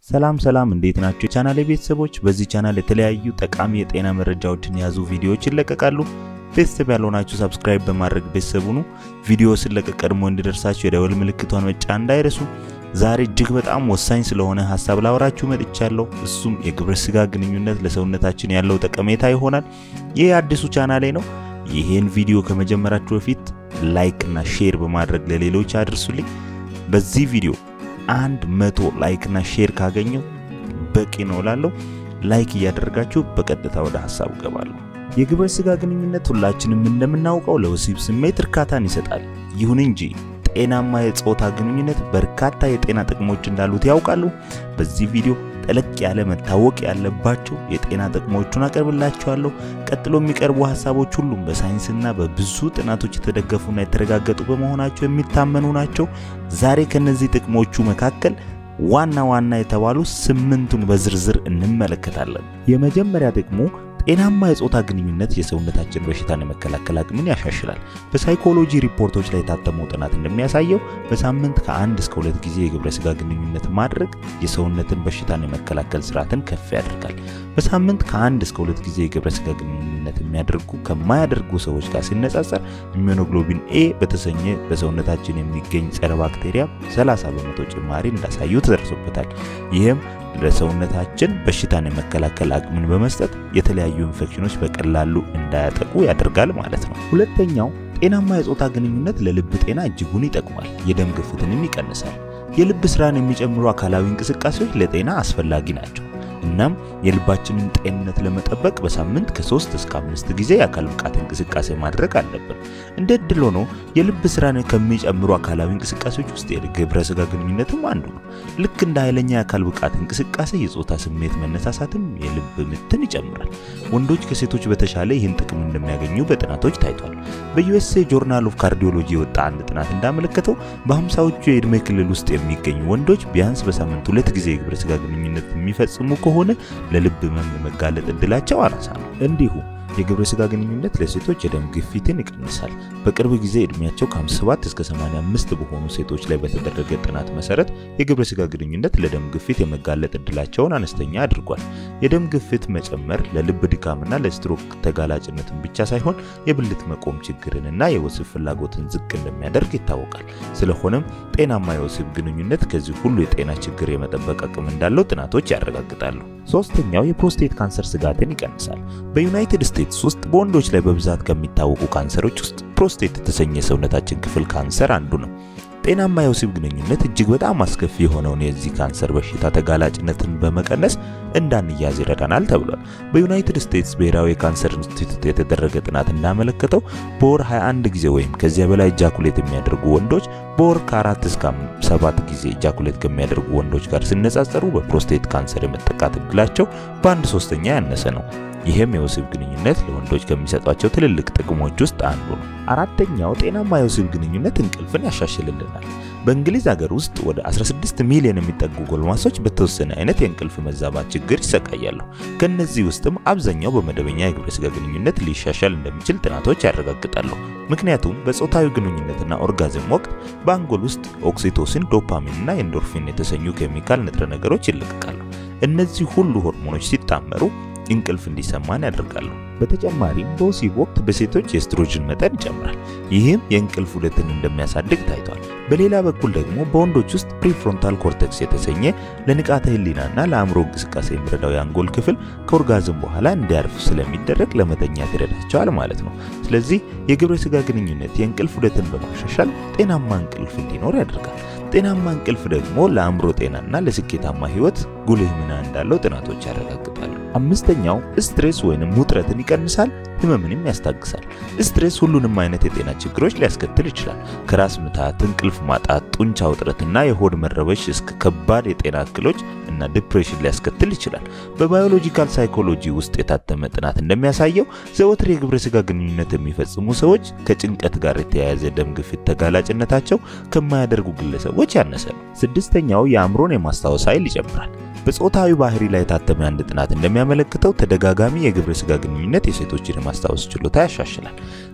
ሰላም ሰላም፣ እንዴት ናቸው የቻናል ቤተሰቦች? በዚህ ቻናል የተለያዩ ጠቃሚ የጤና መረጃዎችን የያዙ ቪዲዮዎች ይለቀቃሉ። ቤተሰብ ያልሆናችሁ ሰብስክራይብ በማድረግ ቤተሰብ ሁኑ። ቪዲዮ ስለቀቅ ቀድሞ እንዲደርሳችሁ የደወል ምልክቷን መጫን እንዳይረሱ። ዛሬ እጅግ በጣም ወሳኝ ስለሆነ ሀሳብ ላወራችሁ መጥቻለሁ። እሱም የግብረ ስጋ ግንኙነት ለሰውነታችን ያለው ጠቀሜታ ይሆናል። ይህ አዲሱ ቻናሌ ነው። ይህን ቪዲዮ ከመጀመራችሁ በፊት ላይክ እና ሼር በማድረግ ለሌሎች አድርሱልኝ። በዚህ ቪዲዮ አንድ መቶ ላይክ እና ሼር ካገኘው በቂ ነው ላለው ላይክ እያደረጋችሁ በቀጥታ ወደ ሀሳቡ ገባለሁ። የግብረ ስጋ ግንኙነት ሁላችንም እንደምናውቀው ለወሲብ ስሜት እርካታን ይሰጣል። ይሁን እንጂ ጤናማ የጾታ ግንኙነት በርካታ የጤና ጥቅሞች እንዳሉት ያውቃሉ? በዚህ ቪዲዮ ጠለቅ ያለ መታወቅ ያለባቸው የጤና ጥቅሞቹን አቀርብላችኋለሁ። ቀጥሎ የሚቀርቡ ሀሳቦች ሁሉም በሳይንስና በብዙ ጥናቶች የተደገፉና የተረጋገጡ በመሆናቸው የሚታመኑ ናቸው። ዛሬ ከነዚህ ጥቅሞቹ መካከል ዋና ዋና የተባሉ ስምንቱን በዝርዝር እንመለከታለን። የመጀመሪያ ጥቅሙ ጤናማ የጾታ ግንኙነት የሰውነታችን በሽታን የመከላከል አቅምን ያሻሽላል። በሳይኮሎጂ ሪፖርቶች ላይ የታተመው ጥናት እንደሚያሳየው በሳምንት ከአንድ እስከ ሁለት ጊዜ የግብረ ስጋ ግንኙነት ማድረግ የሰውነትን በሽታን የመከላከል ስርዓትን ከፍ ያደርጋል። በሳምንት ከአንድ እስከ ሁለት ጊዜ የግብረ ስጋ ግንኙነት የሚያደርጉ ከማያደርጉ ሰዎች ጋር ሲነጻጸር ኢሚዩኖግሎቢን ኤ በተሰኘ በሰውነታችን የሚገኝ ጸረ ባክቴሪያ 30 በመቶ ጭማሪ እንዳሳዩ ተደርሶበታል። ይህም ለሰውነታችን በሽታን የመከላከል አቅምን በመስጠት የተለያዩ ኢንፌክሽኖች በቀላሉ እንዳያጠቁ ያደርጋል ማለት ነው። ሁለተኛው ጤናማ የጾታ ግንኙነት ለልብ ጤና እጅጉን ይጠቅማል፣ የደም ግፊትንም ይቀንሳል። የልብ ስራን የሚጨምሩ አካላዊ እንቅስቃሴዎች ለጤና አስፈላጊ ናቸው። እናም የልባችንን ጤንነት ለመጠበቅ በሳምንት ከ3 እስከ 5 ጊዜ የአካል ብቃት እንቅስቃሴ ማድረግ አለብን። እንደ እድል ሆኖ የልብ ስራን ከሚጨምሩ አካላዊ እንቅስቃሴዎች ውስጥ የግብረ ስጋ ግንኙነትም አንዱ ነው። ልክ እንደ ኃይለኛ የአካል ብቃት እንቅስቃሴ የጾታ ስሜት መነሳሳትም የልብ ምትን ይጨምራል። ወንዶች ከሴቶች በተሻለ ይህን ጥቅም እንደሚያገኙ በጥናቶች ታይቷል። በዩኤስኤ ጆርናል ኦፍ ካርዲዮሎጂ የወጣ አንድ ጥናት እንዳመለከተው በሀምሳዎቹ የዕድሜ ክልል ውስጥ የሚገኙ ወንዶች ቢያንስ በሳምንት ሁለት ጊዜ የግብረ ስጋ ግንኙነት የሚፈጽሙ ከሆነ ለልብ ህመም መጋለጥ እድላቸው አናሳ ነው። እንዲሁም የግብረ ስጋ ግንኙነት ለሴቶች የደም ግፊትን ይቀንሳል። በቅርብ ጊዜ እድሜያቸው ከ57 እስከ 85 በሆኑ ሴቶች ላይ በተደረገ ጥናት መሰረት የግብረ ስጋ ግንኙነት ለደም ግፊት የመጋለጥ እድላቸውን አነስተኛ አድርጓል። የደም ግፊት መጨመር ለልብ ድካምና ለስትሮክ ተጋላጭነትን ብቻ ሳይሆን የብልት መቆም ችግርንና የወሲብ ፍላጎትን ዝቅ እንደሚያደርግ ይታወቃል። ስለሆነም ጤናማ የወሲብ ግንኙነት ከዚህ ሁሉ የጤና ችግር የመጠበቅ አቅም እንዳለው ጥናቶች ያረጋግጣሉ። ሶስተኛው የፕሮስቴት ካንሰር ስጋትን ይቀንሳል። በዩናይትድ ስቴትስ ውስጥ በወንዶች ላይ በብዛት ከሚታወቁ ካንሰሮች ውስጥ ፕሮስቴት የተሰኘ የሰውነታችን ክፍል ካንሰር አንዱ ነው። ጤናማ የወሲብ ግንኙነት እጅግ በጣም አስከፊ የሆነውን የዚህ ካንሰር በሽታ ተጋላጭነትን በመቀነስ እንዳንያዝ ይረዳናል ተብሏል። በዩናይትድ ስቴትስ ብሔራዊ የካንሰር ኢንስቲትዩት የተደረገ ጥናት እንዳመለከተው በወር 21 ጊዜ ወይም ከዚያ በላይ ኢጃኩሌት የሚያደርጉ ወንዶች በወር ከአራት እስከ ሰባት ጊዜ ኢጃኩሌት ከሚያደርጉ ወንዶች ጋር ሲነጻጸሩ በፕሮስቴት ካንሰር የመጠቃት እድላቸው በአንድ ሶስተኛ ያነሰ ነው። ይህም የወሲብ ግንኙነት ለወንዶች ከሚሰጧቸው ትልልቅ ጥቅሞች ውስጥ አንዱ ነው። አራተኛው ጤናማ የወሲብ ግንኙነት እንቅልፍን ያሻሽልልናል። በእንግሊዝ ሀገር ውስጥ ወደ 16 ሚሊዮን የሚጠጉ ጎልማሶች በተወሰነ አይነት የእንቅልፍ መዛባት ችግር ይሰቃያሉ። ከነዚህ ውስጥም አብዛኛው በመደበኛ የግብረ ስጋ ግንኙነት ሊሻሻል እንደሚችል ጥናቶች ያረጋግጣሉ። ምክንያቱም በጾታዊ ግንኙነትና ኦርጋዝም ወቅት በአንጎል ውስጥ ኦክሲቶሲን፣ ዶፓሚን እና ኤንዶርፊን የተሰኙ ኬሚካል ንጥረ ነገሮች ይለቀቃሉ። እነዚህ ሁሉ ሆርሞኖች ሲጣመሩ እንቅልፍ እንዲሰማን ያደርጋሉ። በተጨማሪም በወሲብ ወቅት በሴቶች የኤስትሮጅን መጠን ይጨምራል። ይህም የእንቅልፍ ዑደትን እንደሚያሳድግ ታይቷል። በሌላ በኩል ደግሞ በወንዶች ውስጥ ፕሪፍሮንታል ኮርቴክስ የተሰኘ ለንቃተ ህሊናና ለአእምሮ እንቅስቃሴ የሚረዳው የአንጎል ክፍል ከኦርጋዝም በኋላ እንዲያርፍ ስለሚደረግ ለመተኛት ይረዳቸዋል ማለት ነው። ስለዚህ የግብረ ስጋ ግንኙነት የእንቅልፍ ዑደትን በማሻሻል ጤናማ እንቅልፍ እንዲኖር ያደርጋል። ጤናማ እንቅልፍ ደግሞ ለአእምሮ ጤናና ለስኬታማ ህይወት ጉልህ ሚና እንዳለው ጥናቶች ያረጋግጣሉ። አምስተኛው ስትሬስ ወይንም ውጥረትን ይቀንሳል፣ ህመምንም ያስታግሳል። ስትሬስ ሁሉንም አይነት የጤና ችግሮች ሊያስከትል ይችላል። ከራስ ምታት፣ እንቅልፍ ማጣት፣ ጡንቻ ውጥረትና የሆድ መረበሽ እስከ ከባድ የጤና እክሎች እና ዲፕሬሽን ሊያስከትል ይችላል። በባዮሎጂካል ሳይኮሎጂ ውስጥ የታተመ ጥናት እንደሚያሳየው ዘወትር የግብረ ስጋ ግንኙነት የሚፈጽሙ ሰዎች ከጭንቀት ጋር የተያያዘ ደም ግፊት ተጋላጭነታቸው ከማያደርጉ ግለሰቦች ያነሰ ነው። ስድስተኛው የአእምሮን የማስታወስ ኃይል ይጨምራል። በጾታዊ ባህሪ ላይ የታተመ አንድ ጥናት እንደሚያመለክተው ተደጋጋሚ የግብረ ስጋ ግንኙነት የሴቶችን የማስታወስ ችሎታ ያሻሽላል።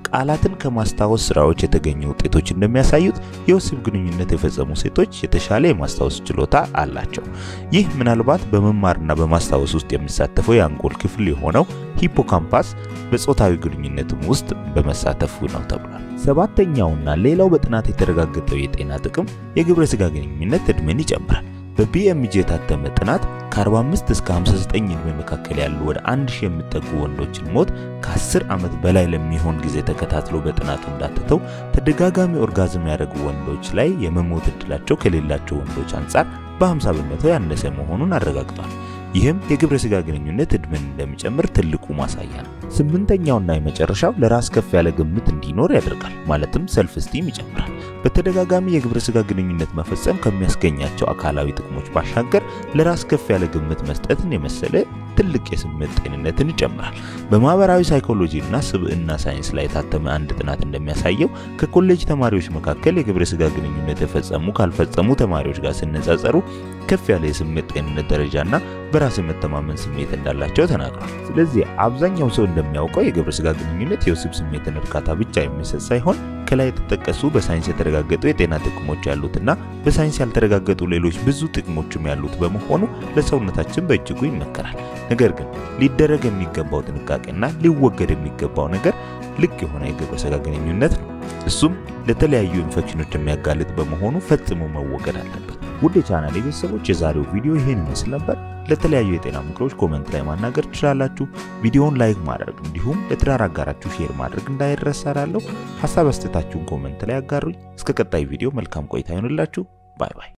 ቃላትን ከማስታወስ ስራዎች የተገኙ ውጤቶች እንደሚያሳዩት የወሲብ ግንኙነት የፈጸሙ ሴቶች የተሻለ የማስታወስ ችሎታ አላቸው። ይህ ምናልባት በመማርና በማስታወስ ውስጥ የሚሳተፈው የአንጎል ክፍል የሆነው ሂፖካምፓስ በጾታዊ ግንኙነትም ውስጥ በመሳተፉ ነው ተብሏል። ሰባተኛውና ሌላው በጥናት የተረጋገጠው የጤና ጥቅም የግብረ ስጋ ግንኙነት እድሜን ይጨምራል። በቢኤምጂ የታተመ ጥናት ከ45 እስከ 59 ዕድሜ መካከል ያሉ ወደ 1000 የሚጠጉ ወንዶችን ሞት ከ10 ዓመት በላይ ለሚሆን ጊዜ ተከታትሎ በጥናቱ እንዳተተው ተደጋጋሚ ኦርጋዝም ያደረጉ ወንዶች ላይ የመሞት እድላቸው ከሌላቸው ወንዶች አንጻር በ50 በመቶ ያነሰ መሆኑን አረጋግጧል። ይህም የግብረ ስጋ ግንኙነት እድሜን እንደሚጨምር ትልቁ ማሳያ ነው። ስምንተኛውና የመጨረሻው ለራስ ከፍ ያለ ግምት እንዲኖር ያደርጋል። ማለትም ሰልፍ ስቲም ይጨምራል። በተደጋጋሚ የግብረ ስጋ ግንኙነት መፈጸም ከሚያስገኛቸው አካላዊ ጥቅሞች ባሻገር ለራስ ከፍ ያለ ግምት መስጠትን የመሰለ ትልቅ የስሜት ጤንነትን ይጨምራል። በማህበራዊ ሳይኮሎጂ እና ስብዕና ሳይንስ ላይ የታተመ አንድ ጥናት እንደሚያሳየው ከኮሌጅ ተማሪዎች መካከል የግብረ ስጋ ግንኙነት የፈጸሙ ካልፈጸሙ ተማሪዎች ጋር ሲነጻጸሩ ከፍ ያለ የስሜት ጤንነት ደረጃና በራስ የመተማመን ስሜት እንዳላቸው ተናግሯል። ስለዚህ አብዛኛው ሰው እንደሚያውቀው የግብረ ስጋ ግንኙነት የወሲብ ስሜትን እርካታ ብቻ የሚሰጥ ሳይሆን ከላይ የተጠቀሱ በሳይንስ የተረጋገጡ የጤና ጥቅሞች ያሉትና በሳይንስ ያልተረጋገጡ ሌሎች ብዙ ጥቅሞችም ያሉት በመሆኑ ለሰውነታችን በእጅጉ ይመከራል። ነገር ግን ሊደረግ የሚገባው ጥንቃቄና ሊወገድ የሚገባው ነገር ልቅ የሆነ የግብረ ስጋ ግንኙነት ነው። እሱም ለተለያዩ ኢንፌክሽኖች የሚያጋልጥ በመሆኑ ፈጽሞ መወገድ አለበት። ውድ የቻናሌ ቤተሰቦች የዛሬው ቪዲዮ ይህን ይመስል ነበር። ለተለያዩ የጤና ምክሮች ኮመንት ላይ ማናገር ትችላላችሁ። ቪዲዮውን ላይክ ማድረግ እንዲሁም ለትዳር አጋራችሁ ሼር ማድረግ እንዳይረሳ እላለሁ። ሀሳብ አስተያየታችሁን ኮመንት ላይ አጋሩኝ። እስከ ቀጣይ ቪዲዮ መልካም ቆይታ ይሆንላችሁ። ባይ ባይ።